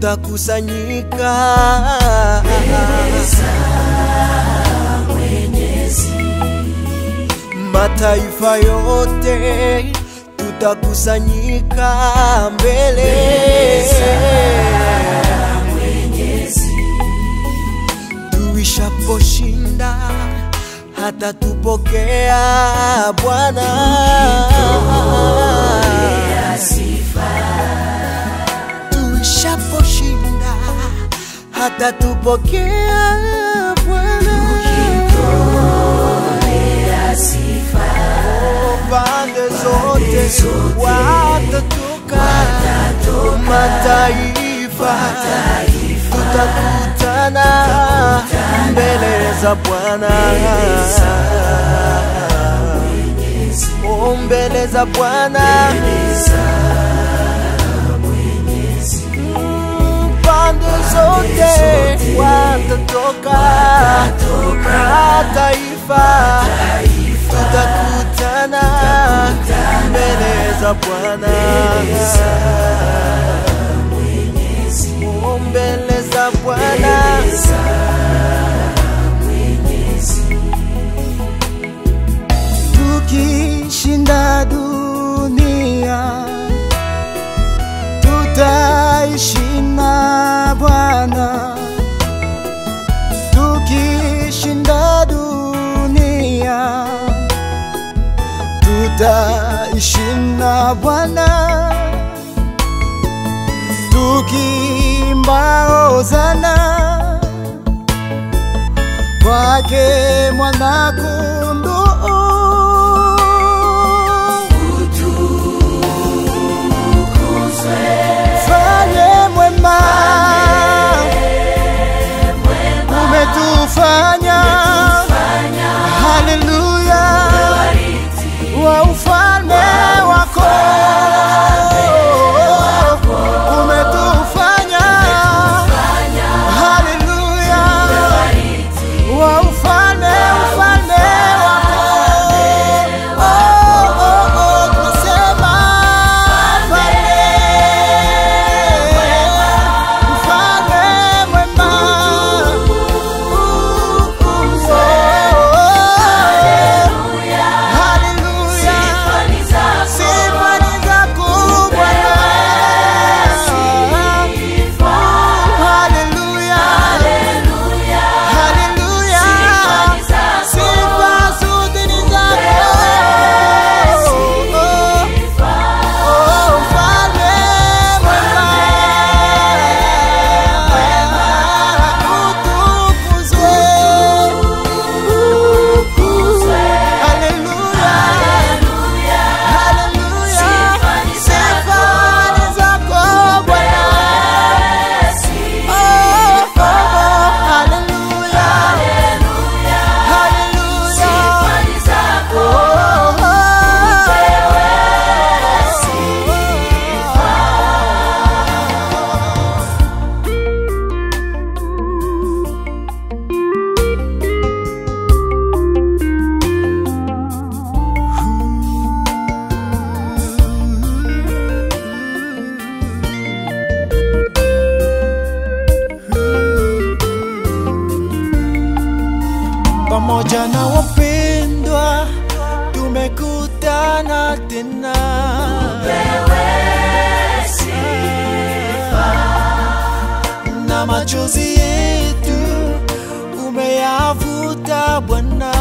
tutakusanyika mataifa yote tutakusanyika mbele tuishaposhinda hata tupokea Bwana tuishaposhinda hata tupokea Bwana pande zote watatoka mataifa tutakutana mbele za Bwana Oh, mbele za Bwana Mm, pande zote watatoka mataifa tutakutana mbele za Bwana Oh, mbele za Bwana tukishinda dunia tutaishi na Bwana tukishinda dunia tutaishi na Bwana tukimba hosana kwake mwana kondoo fanye mwema umetufanya haleluya wa ufalme wako umetufanya haleluya wa ufalme ufalme wako oh, oh, oh, tunasema mfalme mwema haleluya sifa ni zako Bwana haleluya haleluya sifa zote ni zako Oh, mfalme mwema utukuzwe Haleluya. Haleluya. Sifa ni zako Bwana. Oh, oh, oh. Haleluya. Haleluya. Oh, oh. pamoja na wapendwa tumekutana tena na machozi yetu umeyavuta Bwana